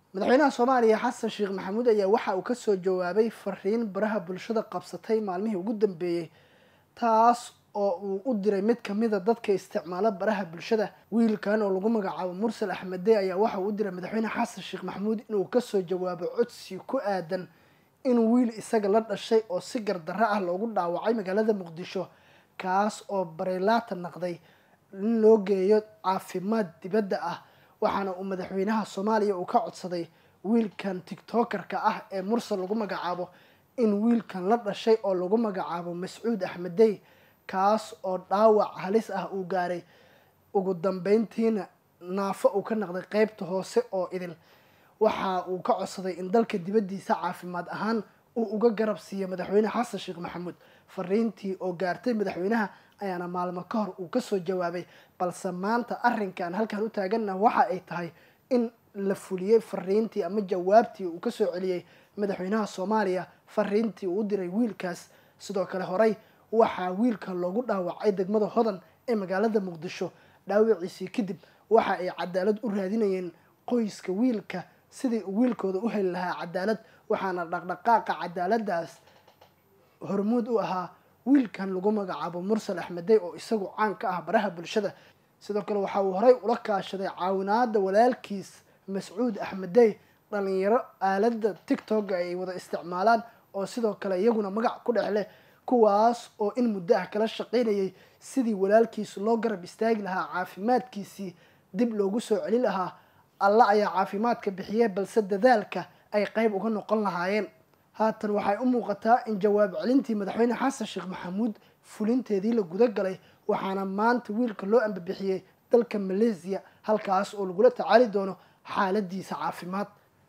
madaxweynaha soomaaliya xasan sheekh maxamuud ayaa waxa uu kasoo jawaabay fariin baraha bulshada qabsatay maalmihii ugu dambeeyey taas oo uu u diray mid kamida dadka isticmaala baraha bulshada wiilkan oo lagu magacaabo mursal axmede ayaa waxa uu u diray madaxweyne xasan sheekh maxamuud inuu kasoo jawaabo codsi ku aadan inuu wiil isaga la dhashay oo si gardarro ah loogu dhaawacay magaalada muqdisho kaas oo bareylaata naqday in loo geeyo caafimaad dibadda ah waxaana uu madaxweynaha soomaaliya uu ka codsaday wiilkan tiktokerka ah ee mursal lagu magacaabo in wiilkan la dhashay oo lagu magacaabo mascuud axmedey kaas oo dhaawac halis ah uu gaaray ugu dambeyntiina naafo uu ka naqday qeybta hoose oo idil waxa uu ka codsaday in dalka dibaddiisa caafimaad ahaan uu uga garab siiyo madaxweyne xasan sheekh maxamuud fariintii oo gaartay madaxweynaha ayaana maalmo ka hor uu kasoo jawaabay balse maanta arrinkan halkan u taaganna waxa ay tahay in la fuliyey fariintii ama jawaabtii uu kasoo celiyey madaxweynaha soomaaliya fariintii uu u diray wiilkaas sidoo kale horey waxaa wiilka loogu dhaawacay degmada hodan ee magaalada muqdisho dhaawiciisii kadib waxa ay cadaalad u raadinayeen qoyska wiilka sidii uu wiilkooda u heli lahaa cadaalad waxaana dhaqdhaqaaqa cadaaladaas hormuud u ahaa wiilkan lagu magacaabo mursal axmedey oo isagu caan ka ah baraha bulshada sidoo kale waxa uu horey ula kaashaday caawinaada walaalkiis mascuud axmedey dhalinyaro aalada tictokga ay wada isticmaalaan oo sidoo kale iyaguna magac ku dhex leh kuwaas oo in muddo ah kala shaqaynayay sidii walaalkiis loo garab istaagi lahaa caafimaadkiisii dib loogu soo celin lahaa alla ayaa caafimaadka bixiyey balse dadaalka ay qeyb uga noqon lahaayeen haatan waxay u muuqataa in jawaab celintii madaxweyne xasan sheekh maxamuud fulinteedii la guda galay waxaana maanta wiilka loo ambabixiyey dalka malaysiya halkaas oo lagula tacaali doono xaaladiisa caafimaad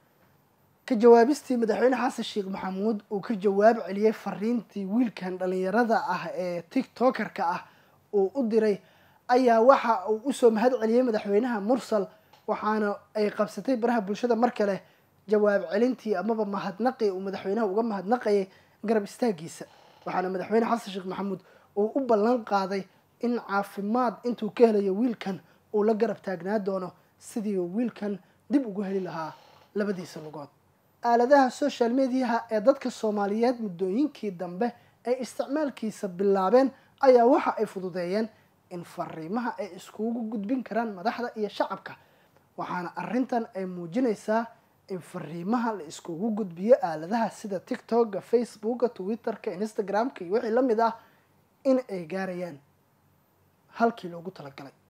ka jawaabistii madaxweyne xasan sheekh maxamuud uu ka jawaab celiyey fariintii wiilkan dhalinyarada ah ee tiktokerka ah uu u diray ayaa waxa uu usoo mahad celiyey madaxweynaha mursal waxaana ay qabsatay baraha bulshada mar kale jawaab celintii amaba mahadnaqii uu madaxweynaha uga mahadnaqayay garab istaagiisa waxaana madaxweyne xasan sheekh maxamuud uu u ballan qaaday in caafimaad intuu ka helayo wiilkan uu la garab taagnaa doono sidii wiilkan dib ugu heli lahaa labadiisa lugood aaladaha social mediaha ee dadka soomaaliyeed muddooyinkii dambe ay isticmaalkiisa bilaabeen ayaa waxa ay fududeeyeen in fariimaha ay iskugu gudbin karaan madaxda iyo shacabka waxaana arrintan ay muujinaysaa in fariimaha la iskugu gudbiyo aaladaha sida tictokga facebooka twitterka instagramka iyo wixii la mid ah in ay gaarayaan halkii loogu talagalay